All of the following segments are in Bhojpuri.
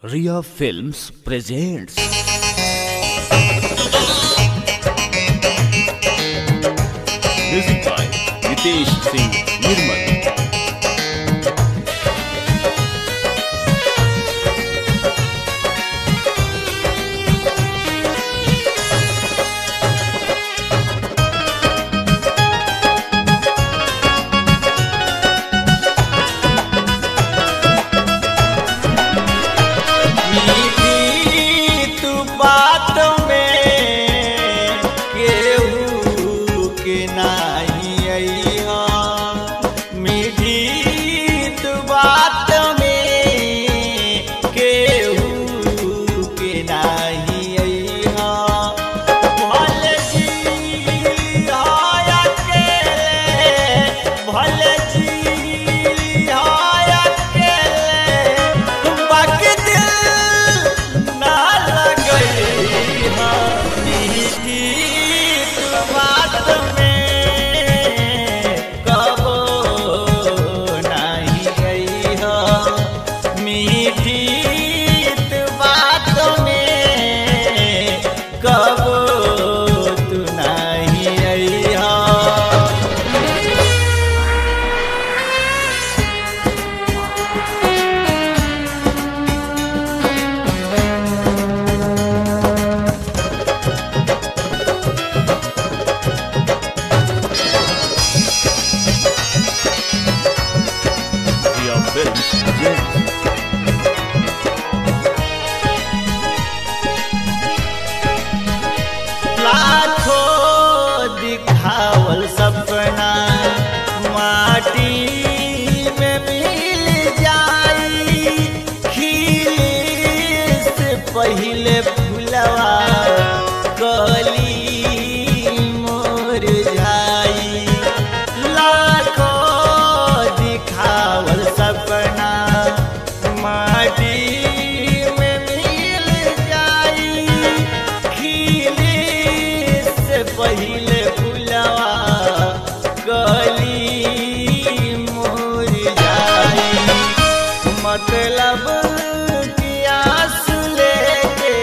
Ria Films presents Music by Nitesh Singh Nirmal मीठी तू बात में केहू के नाही अइहा मीठी तू बात में केहू के नाही अइहा भले जी हाया के भले जी हाया के बाकी दिल ना लगई मीठी तू बात में कबो नहीं गई हो मीठी तू बात में कबो तू नहीं आई हो Ria Films presents लाखों दिखावल सपना माटी में मिल जाई खिले से पहले फुलवा कली मोर जाई लाखों दिखावल सपना माटी में मिल जाई खिले से पहले फुलवा गली मोर जाई मतलब कि आंसू लेके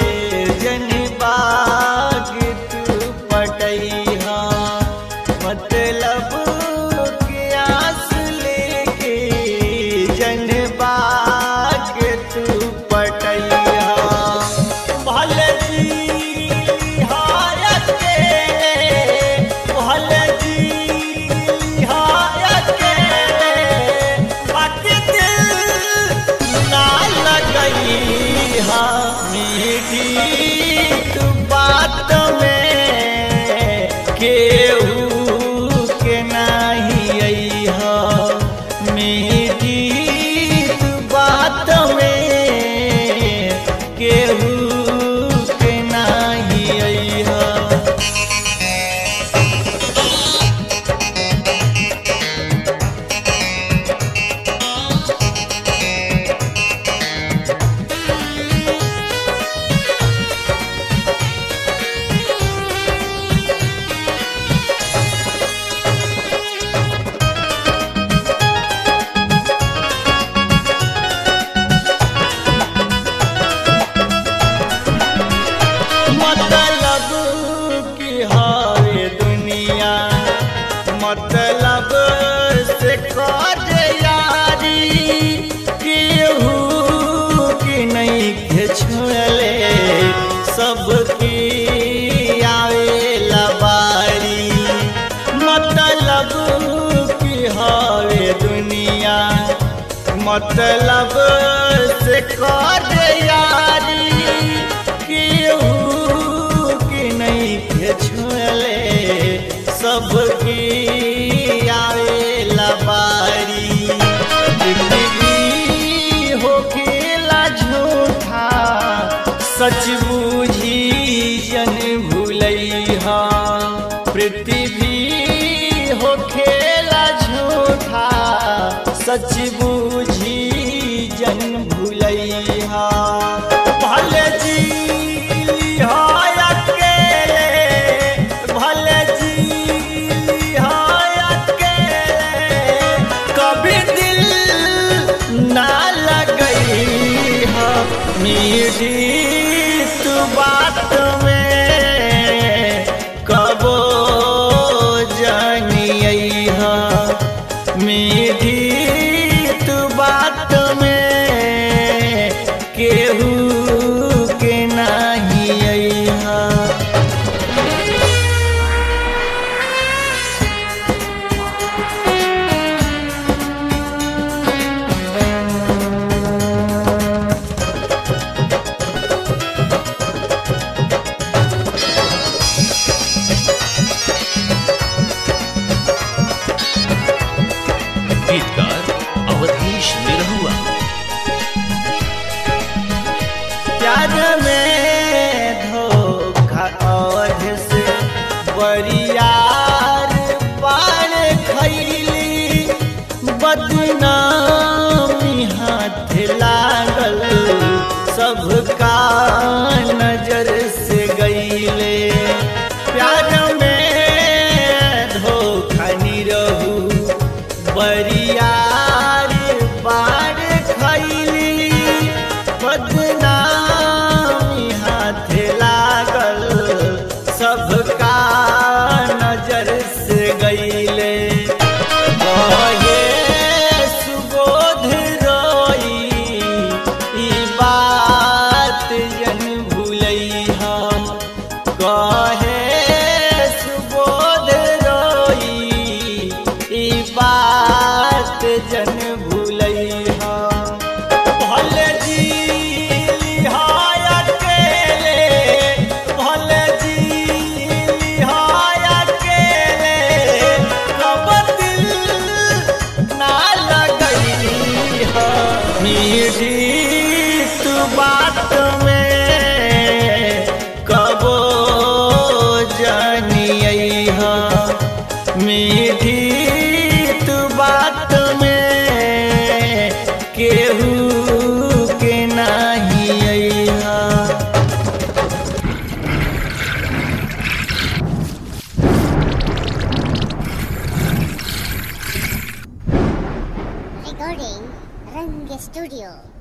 जनबाग तू पटैहा मतलब कि आंसू लेके जनबाग तू पटैहा भले जी हायत के भले जी हायत के बाकी दिल ना लगई हा मीठी तू बात में केहू के नाही आई हा मीठी तू बात में केहू के नाही आई हा मतलब की हारे दुनिया मतलब से कर यारी केहू की नहीं के छोड़ले सबकी आवे लबारी मतलब की हारे दुनिया मतलब से कर यारी केहू की नहीं के छोड़ले सबकी आवे लबारी जिंदगी हो खेला झूठा सच बूझी जन भूलैहा पृथ्वी हो खेला झूठा सच बूझी जन भूलैहा भले जी हाय अकेले भले जी हाय अकेले कभी दिल ना लगई मीठी तू बात में कबो जानिय मीठी तू बात में केहू के नाही अइहा गीतकार अवधेश निरहुआ प्यार में धोखा और से बरियार पार खैली बदनामी हाथ लागल सबका नजर से गईले प्यार में धोखा निरहू बरियार पार खैली बदनामी हाथ लागल सबका नजर से गईले कहे सुबोध रोई ई बात जन भूलैहा कहे सुबोध रोई ई बात जन भूलैहा भले जी लिहाय अकेले भले जी लिहाय अकेले कब दिल ना लगई है मीठी तू बात में कबो जानिय मीठी तू बात में केहू के नाही अइहा Recording Rang Studio.